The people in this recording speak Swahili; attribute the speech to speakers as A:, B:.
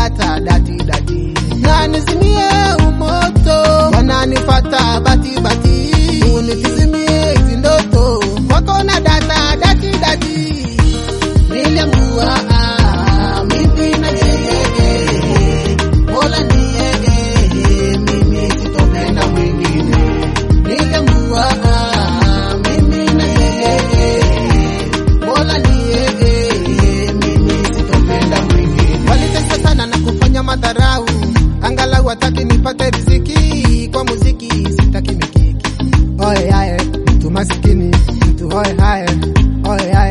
A: data dati dati, na nizimie umoto, wananifata bati bati, unitizimie hizi ndoto, wako na data dati dati, niliamua ah, mimi na yeye, Mola ni yeye, mimi sitopenda mwingine, niliamua ah, mimi na yeye, Mola ni yeye, mimi sitopenda mwingine. Walitesa sana na kufanya madharau, angalau hataki nipate riziki kwa muziki, sitaki mikiki. Oye aye, mtu masikini, mtu oye aye, oye aye